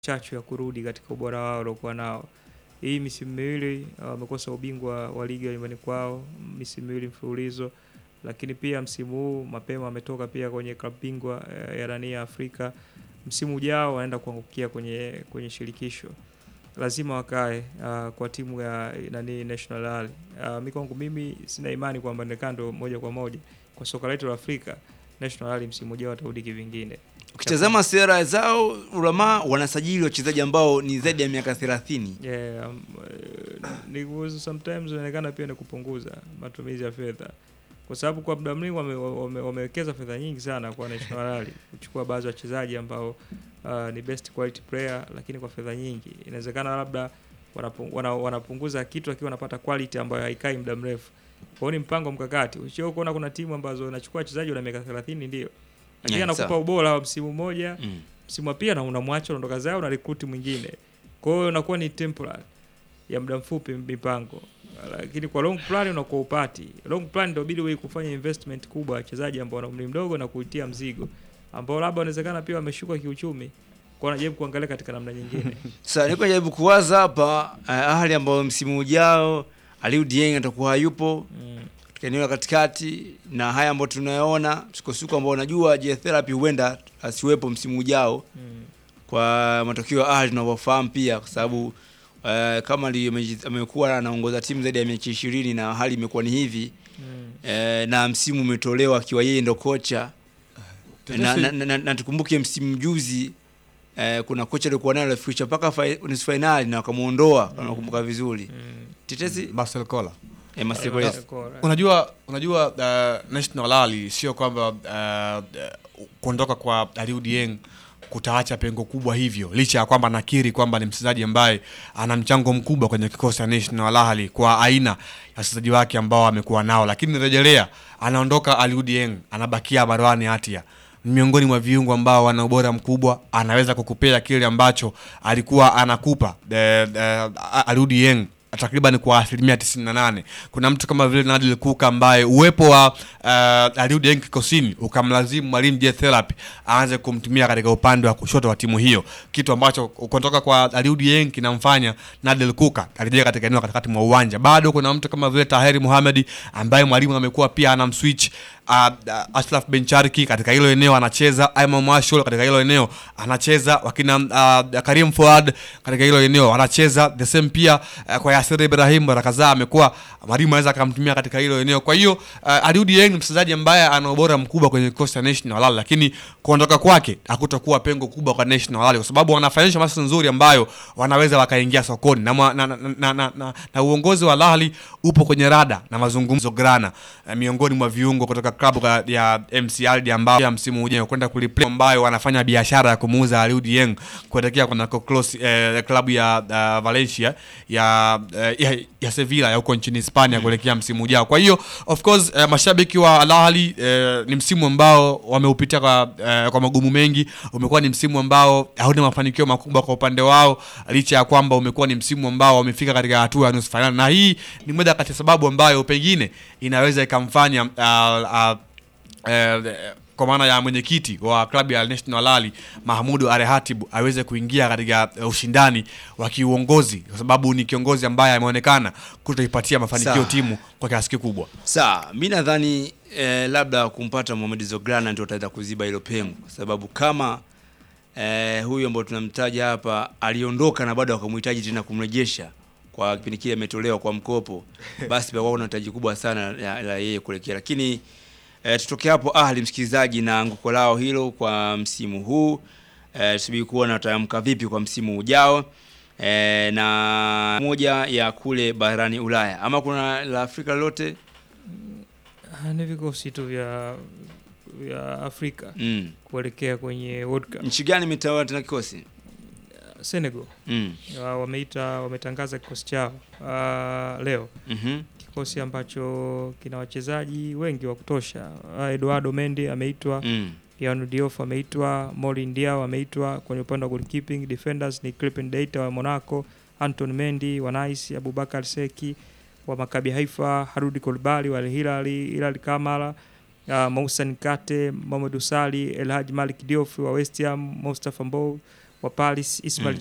chachu ya kurudi katika ubora wao waliokuwa nao. Hii misimu miwili uh, wamekosa ubingwa wa ligi ya nyumbani kwao misimu miwili mfululizo, lakini pia msimu huu mapema wametoka pia kwenye klabu bingwa eh, ya nani ya Afrika. Msimu ujao wanaenda kuangukia kwenye kwenye shirikisho, lazima wakae uh, kwa timu ya nani National Rally. Uh, mi kwangu mimi sina imani kwamba Nekando moja kwa moja kwa soka letu la Afrika National Rally msimu ujao watarudi kivingine. Ukitazama sera zao Ulamaa wanasajili wachezaji ambao ni zaidi ya miaka 30. Yeah, um, eh, ni kuhusu sometimes inaonekana pia ni kupunguza matumizi ya fedha, kwa sababu kwa muda mrefu wame- wame- wamewekeza fedha nyingi sana kwa National Rally kuchukua baadhi ya wachezaji ambao uh, ni best quality player, lakini kwa fedha nyingi. Inawezekana labda wanapu- wana- wanapunguza kitu lakini wanapata quality ambayo haikai muda mrefu. Kwa hiyo ni mpango mkakati. Usio kuona kuna timu ambazo inachukua wachezaji wana miaka 30 ndio, lakini Yeah, anakupa sawa. ubora wa msimu mmoja Mm. msimu wa pili na unamwacha unaondoka zao na recruit mwingine. Kwa hiyo inakuwa ni temporary ya muda mfupi mipango, lakini kwa long plan unakuwa upati. Long plan ndio bidi wewe kufanya investment kubwa ya wachezaji ambao wana umri mdogo na kuitia mzigo ambao labda wanawezekana pia wameshuka kiuchumi, kwa wanajaribu kuangalia katika namna nyingine. Sasa niko jaribu kuwaza hapa uh, Ahli ambao msimu ujao Aliou Dieng atakuwa hayupo Mm. katika eneo la katikati, na haya ambayo tunayoona sukosuko ambao unajua je therapy huenda asiwepo msimu ujao Mm. kwa matokeo ya Ahli tunavyofahamu pia, kwa sababu uh, kama ali- ameji- amekuwa anaongoza timu zaidi ya mechi ishirini na hali imekuwa ni hivi Mm. eh, na msimu umetolewa akiwa yeye ndo kocha na, na, na, na, na tukumbuke msimu juzi eh, kuna kocha alikuwa naye alifikisha mpaka fi- nusu fainali na wakamuondoa kama nakumbuka vizuri. Mm. Tetesi Marcel Kola. eh, Marcelo Korea. Kora. Unajua, unajua uh, National Rally sio kwamba uh, uh, kuondoka kwa Aliou Dieng kutaacha pengo kubwa hivyo, licha ya kwamba nakiri kwamba ni mchezaji ambaye ana mchango mkubwa kwenye kikosi cha National Rally kwa aina ya wachezaji wake ambao amekuwa nao, lakini rejelea, anaondoka Aliou Dieng, anabakia Marwan Hatia ni miongoni mwa viungo ambao wana ubora mkubwa, anaweza kukupea kile ambacho alikuwa anakupa eh, eh, Aliou Dieng takriban kwa asilimia 98. Kuna mtu kama vile Nadil Kuka ambaye uwepo wa uh, Aliou Dieng kikosini ukamlazimu mwalimu J Therapy aanze kumtumia katika upande wa kushoto wa timu hiyo, kitu ambacho kutoka kwa Aliou Dieng kinamfanya Nadil Kuka arejea katika eneo la katikati mwa uwanja. Bado kuna mtu kama vile Taheri Mohamed ambaye mwalimu amekuwa pia anamswitch uh, uh, Ashraf Bencharki katika hilo eneo anacheza, Imam Mashul katika hilo eneo anacheza, wakina uh, Karim Fuad katika hilo eneo anacheza, the same pia uh, kwa Yasir Ibrahim mara kadhaa amekuwa mwalimu anaweza akamtumia katika hilo eneo. Kwa hiyo uh, Aliou Dieng ni mchezaji ambaye ana ubora mkubwa kwenye kikosi cha National Rally, lakini kuondoka kwake hakutakuwa pengo kubwa kwa National Rally kwa sababu wanafanyisha masuala nzuri ambayo wanaweza wakaingia sokoni na, mwa- na, na, na, na, na, na uongozi wa Al Ahly upo kwenye rada na mazungumzo grana eh, miongoni mwa viungo kutoka klabu ka- ya MC Aldi ambao ya msimu ujao kwenda kuliplay ambayo wanafanya biashara ya kumuuza Aliou Dieng kuelekea kuna close eh, klabu ya uh, Valencia ya, eh, ya ya Sevilla ya huko nchini Hispania kuelekea msimu ujao. Kwa hiyo of course eh, mashabiki wa Al Ahly eh, ni msimu ambao wameupitia kwa, eh, kwa magumu mengi. Umekuwa ni msimu ambao hauna mafanikio makubwa kwa upande wao, licha ya kwamba umekuwa ni msimu ambao wamefika katika hatua ya nusu fainali, na hii ni moja kati ya sababu ambayo pengine inaweza ikamfanya uh, uh, eh, kwa maana ya mwenyekiti wa klabu ya National Rally Mahmudu Arehatibu aweze kuingia katika eh, ushindani wa kiuongozi, kwa sababu ni kiongozi ambaye ameonekana kutoipatia mafanikio Sawa. timu kwa kiasi kikubwa. Sawa, mi nadhani eh, labda kumpata Mohamed Zograna ndio ataweza kuziba hilo pengo, kwa sababu kama eh, huyu ambao tunamtaja hapa aliondoka na bado wakamhitaji tena kumrejesha kwa kipindi kile ametolewa kwa mkopo, basi pia kuna hitaji kubwa sana la, la yeye kuelekea, lakini eh, tutoke hapo Ahli, msikilizaji, na anguko lao hilo kwa msimu huu eh, tusubiri kuona wataamka vipi kwa msimu ujao. E, na moja ya kule barani Ulaya ama kuna la Afrika lolote? Ah, ni vikosi tu vya vya Afrika Mm. kuelekea kwenye World Cup. Nchi gani imetawala tena kikosi? Senegal Mm. wa- wameita wametangaza kikosi chao ah, leo, Mhm. kikosi ambacho kina wachezaji wengi wa kutosha. Ah, Eduardo Mendy ameitwa, Mm. Yanu Diouf ameitwa, Morin Diaw ameitwa. Kwenye upande wa goalkeeping defenders ni Crispin Deita wa Monaco, Anton Mendy wa Nice, Abubakar Seki wa Maccabi Haifa, Harudi Kolbali wa Al Hilal, Hilal Kamara uh, Moussa Nkate, Mamadou Sali, El Hadj Malik Diouf wa West Ham, Mustafa Mbow wa Paris Ismail